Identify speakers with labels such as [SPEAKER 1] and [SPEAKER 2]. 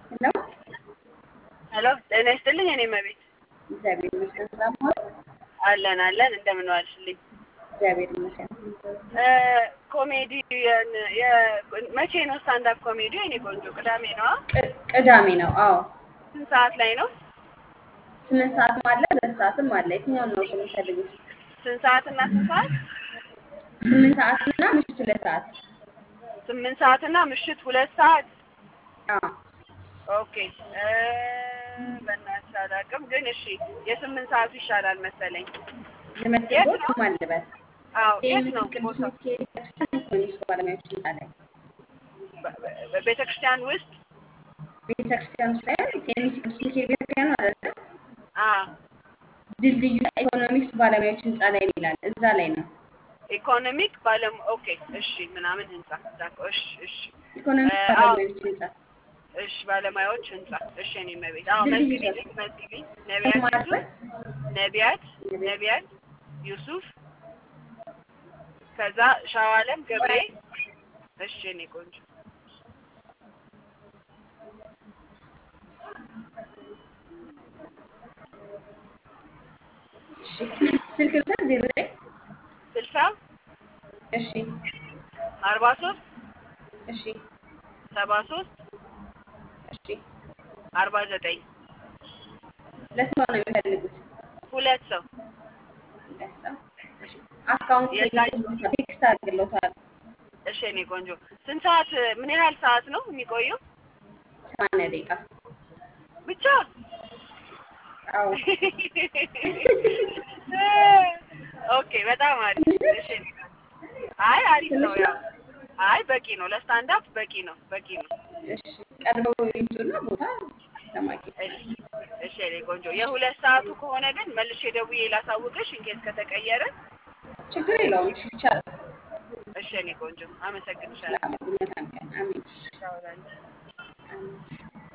[SPEAKER 1] ሄሎ
[SPEAKER 2] ሄሎ ጤና ይስጥልኝ። እኔ መቤት
[SPEAKER 1] እግዚአብሔር ይመስገን። ሰላም ዋሉ?
[SPEAKER 2] አለን አለን። እንደምን ዋልሽልኝ?
[SPEAKER 1] እግዚአብሔር ይመስገን።
[SPEAKER 2] ኮሜዲ መቼ ነው ስታንዳፕ ኮሜዲ? የኔ ቆንጆ ቅዳሜ ነዋ።
[SPEAKER 1] ቅ- ቅዳሜ ነው። አዎ
[SPEAKER 2] ስንት ሰዓት ላይ ነው?
[SPEAKER 1] ስምንት ሰዓትም አለ ሁለት ሰዓትም አለ። የትኛውን ነው እርሶ የሚፈልጉት?
[SPEAKER 2] ስንት ሰዓት እና ስንት ሰዓት?
[SPEAKER 1] ስምንት ሰዓት እና ምሽት ሁለት ሰዓት።
[SPEAKER 2] ስምንት ሰዓት እና ምሽት ሁለት ሰዓት።
[SPEAKER 1] አዎ
[SPEAKER 2] ኦኬ እ፣ በእናትሽ አላውቅም፣ ግን እሺ የስምንት ሰዓቱ ይሻላል መሰለኝ።
[SPEAKER 1] ልመዝግቦት ማን ልበል?
[SPEAKER 2] አዎ የት
[SPEAKER 1] ቴምሲ
[SPEAKER 2] ነው
[SPEAKER 1] ቅዱስ
[SPEAKER 2] ቦታው?
[SPEAKER 1] ሚካኤል ቤተክርስቲያን ኢኮኖሚክስ ባለሙያዎች ህንፃ ላይ
[SPEAKER 2] ቤተ ክርስቲያን ውስጥ
[SPEAKER 1] ቤተክርስቲያን ውስጥ ሳይሆን ቴምሲ ቅዱስ ሚካኤል ቤተክርስቲያን ነው አይደለ?
[SPEAKER 2] አ
[SPEAKER 1] ድልድዩ ኢኮኖሚክስ ባለሙያዎች ህንፃ ላይ ይላል። እዛ ላይ ነው።
[SPEAKER 2] ኢኮኖሚክ ባለም ኦኬ እሺ ምናምን ህንጻ ዳቆ እሺ እሺ
[SPEAKER 1] ኢኮኖሚክስ
[SPEAKER 2] እ፣ አዎ
[SPEAKER 1] ባለሙያዎች ህንፃ
[SPEAKER 2] እሺ ባለሙያዎች ህንጻ እሺ እኔ መቤት አዎ
[SPEAKER 1] ድልድዩ
[SPEAKER 2] መዝግቢልኝ
[SPEAKER 1] ሰፈር
[SPEAKER 2] መዝግቢኝ ነቢያት
[SPEAKER 1] ስም
[SPEAKER 2] ዩሱፍ
[SPEAKER 1] አልበት
[SPEAKER 2] ነቢያት
[SPEAKER 1] ነቢያት
[SPEAKER 2] ነቢያት ዩሱፍ ከዛ ሻዋለም ገብሬ እሺ እኔ ቆንጆ
[SPEAKER 1] እሺ ስልክ ልውሰድ ዜሮ ዘጠኝ
[SPEAKER 2] ስልሳ
[SPEAKER 1] እሺ
[SPEAKER 2] አርባ ሶስት
[SPEAKER 1] እሺ
[SPEAKER 2] ሰባ ሶስት
[SPEAKER 1] እሺ
[SPEAKER 2] አርባ ዘጠኝ
[SPEAKER 1] ለስንት ነው የሚፈልጉት?
[SPEAKER 2] ሁለት ሰው
[SPEAKER 1] ሁለት ሰው እሺ አካውንት
[SPEAKER 2] የዛ
[SPEAKER 1] ቴክስት አድርግልዎታል።
[SPEAKER 2] እሺ እኔ ቆንጆ ስንት ሰዓት ምን ያህል ሰዓት ነው የሚቆየው
[SPEAKER 1] ሰማንያ ደቂቃ
[SPEAKER 2] ብቻ
[SPEAKER 1] አዎ
[SPEAKER 2] ኦኬ በጣም አሪፍ
[SPEAKER 1] ትንሽ ነው
[SPEAKER 2] እሺ አይ አሪፍ ነው
[SPEAKER 1] ትንሽ ነው
[SPEAKER 2] ያው አይ በቂ ነው ለስታንድ አፕ በቂ ነው በቂ ነው
[SPEAKER 1] እሺ ቀድመው ይምጡና ቦታ ለማግኘት
[SPEAKER 2] እሺ እሺ የኔ ቆንጆ የሁለት ሰዓቱ ከሆነ ግን መልሼ ደውዬ ላሳውቅሽ ኢንኬስ ከተቀየረ
[SPEAKER 1] ችግር የለውም እሺ ይቻላል
[SPEAKER 2] እሺ የኔ ቆንጆ አመሰግንሻለሁ
[SPEAKER 1] ሰላም መልካም ቀን አሜን
[SPEAKER 2] ቻው ላንቺ
[SPEAKER 1] አሜን